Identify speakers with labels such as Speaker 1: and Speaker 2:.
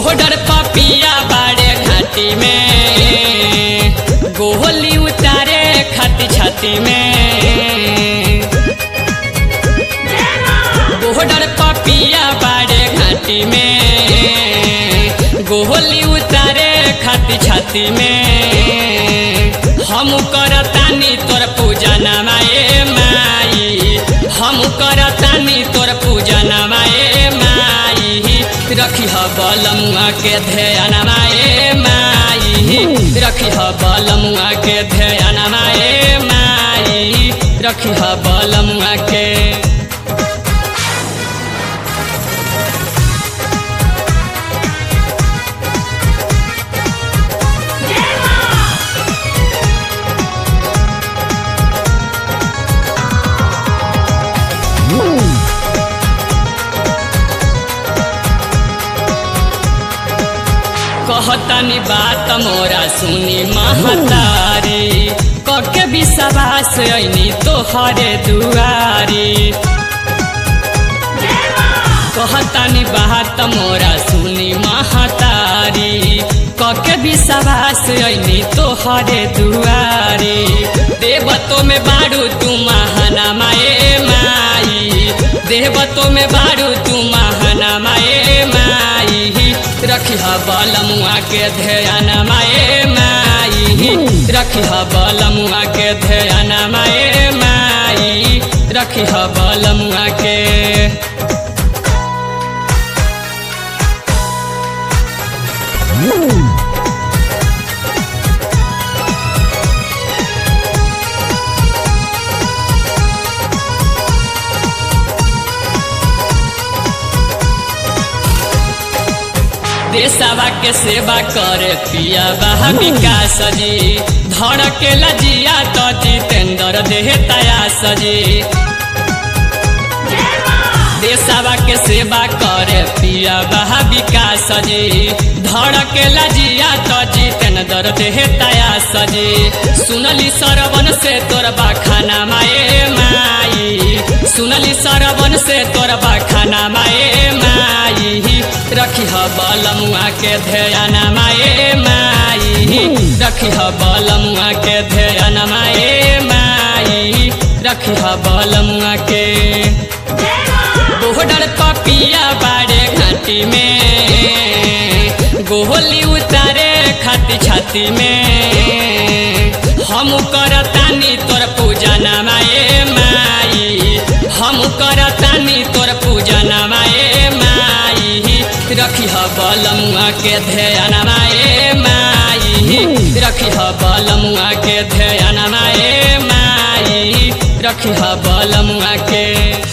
Speaker 1: बोहडर पपिया बाड़े घाटी में गोहली उतारे खाती छाती में बोहडर पपिया बाड़े घाटी में गोहली उतारे खाती छाती में हम करतानी तोर पूजा नमाए माई हम करतानी तोर पूजा नमाए माई रखी ह बलमुआ के ध्यान माए माई रखी ह बलमुआ के ध्यान माए माई रखी ह बलमुआ के कहतनी बात मोरा सुनी महतारी कके विश्वास ऐनी तोहरे दुआरी कहतनी बात मोरा सुनी महतारी कके विश्वास ऐनी तोहरे दुआरी देवतो में बारू तू महाना माए माई देवतो में बारू तू महाना माए माई रखी ह बलमुआ के ध्यान माए माई रखी ह बलमुआ के ध्यान माए माई रखी ह बलमुआ के देशवा के सेवा करे पिया बहा विकास जी धड़के लजिया तो जितेंद्र देह तया सजी देशवा के सेवा करे पिया बहा विकास जी धड़के लजिया तो जितेंद्र देह तया सजी सुनली सरवन से तोर खाना माए माई सुनली सरवन से तोर खाना माए माई रखी ह बलमुआ के ध्यान माए माई रखी ह बलमुआ के ध्यान माए माई रखी ह बलमुआ के बोहडर पपिया बाड़े घाटी में गोहली उतारे खाती छाती में हम करतानी तोर पूजा नमाए माई हम करतानी तोर पूजा नमाए माई रखी ह बलमुआ के ध्यान माए माई रखी ह बलमुआ के ध्यान माए माई रखी ह बलमुआ के